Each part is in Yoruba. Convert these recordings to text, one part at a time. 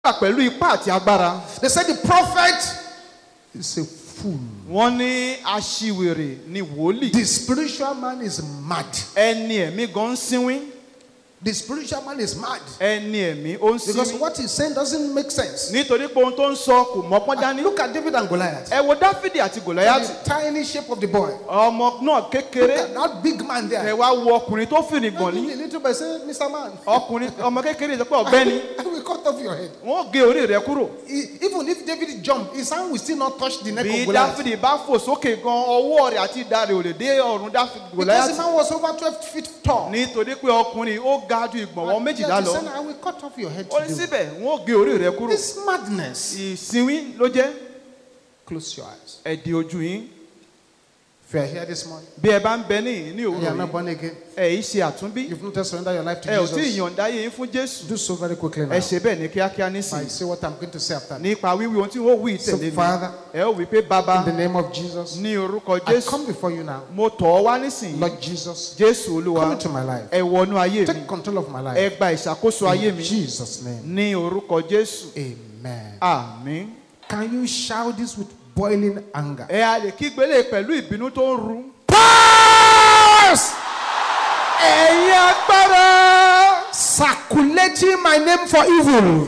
gbà pẹ̀lú ipá àti agbára. They said the prophet is a fool. wọ́n ní aṣiwèrè ni wòlíì. The spiritual man is mad. ẹni ẹ̀mí gan ń sínwín. The spiritual man is mad. ẹni ẹ̀mí ó ń Because sínwín. what he's saying doesn't make sense. nítorí pé ohun tó ń sọ kò mọ́pọ́n dání. Look at David and Goliath. ẹ wo dáfídì àti gòláyàtì. The tiny shape of the boy. ọmọ náà Look kékeré. at that big man ẹ there. wá wo ọkùnrin tó fìrì gbọ̀n Maybe ní. the little boy say, Mr. Man, ọkùnrin ọmọ kékeré sọ pé ọ̀gbẹ́ni I will cut off your head. wọ́n gé orí rẹ kúrò. E- Even if David jump, his hand will still not touch the neck bí of Goliath. dáfídì bá fò sókè gan ọwọ́ rẹ̀ àti ìdá rẹ̀ ò lè dé ọ̀run dáfídì Because the gòláyàtì. man was over 12 feet tall. nítorí pé ọkùnrin ó ga ju ìgbọ̀nwọ́ méjìlá Yet he lọ. said, I will cut off your head ó ní today. síbẹ̀ wọ́n gé orí rẹ kúrò. This madness. ìsinwín ló jẹ́ Close your eyes. ẹ̀dì ojú yín. If you are here this morning, bí ẹ bá ń bẹ ní ní and you are òwúrọ̀ not yìí born again, ẹ yìí ṣe àtúnbí you've not yet surrendered your life to ẹ ò tí ì Jesus, yọ̀ǹda yé yín fún jésù do so very quickly now. ẹ ṣe bẹ́ẹ̀ ní kíákíá I nísìnyí say what I'm going to say after. me. nípa wíwí ohun tí wọ́n wí So, tẹ̀lé mi Father, ẹ ó wí pé bàbá in the name of Jesus, ní orúkọ I jésù come before you now. mo tọ̀ ọ́ wá nísìnyí Lord Jesus, jésù olúwa come into my life. ẹ wọnú ayé mi Take control of my ẹ life. gba ìṣàkóso ayé In mi Jesus' name. ní orúkọ jésù Amen. àmín Can you shout this with boiling anger? ẹ a lè kígbélé pẹ̀lú ìbínú tó ń ru Powers ẹ̀yin agbára circulating my name for evil.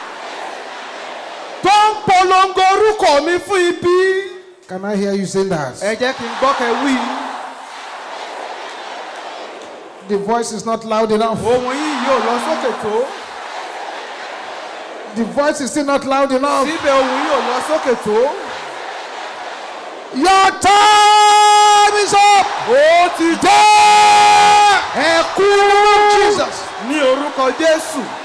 tó ń polongo orúkọ mi fún ibi Can I hear you saying that? ẹ jẹ́ kí n gbọ́ kẹ́ wí The voice is not loud enough. ohun yìí yóò lọ sókè tó. The voice is still not loud enough. síbẹ̀ ohun yóò lọ sókè tó. Your time is up. ó ti Ẹ kú Jesus. ní orúkọ jésù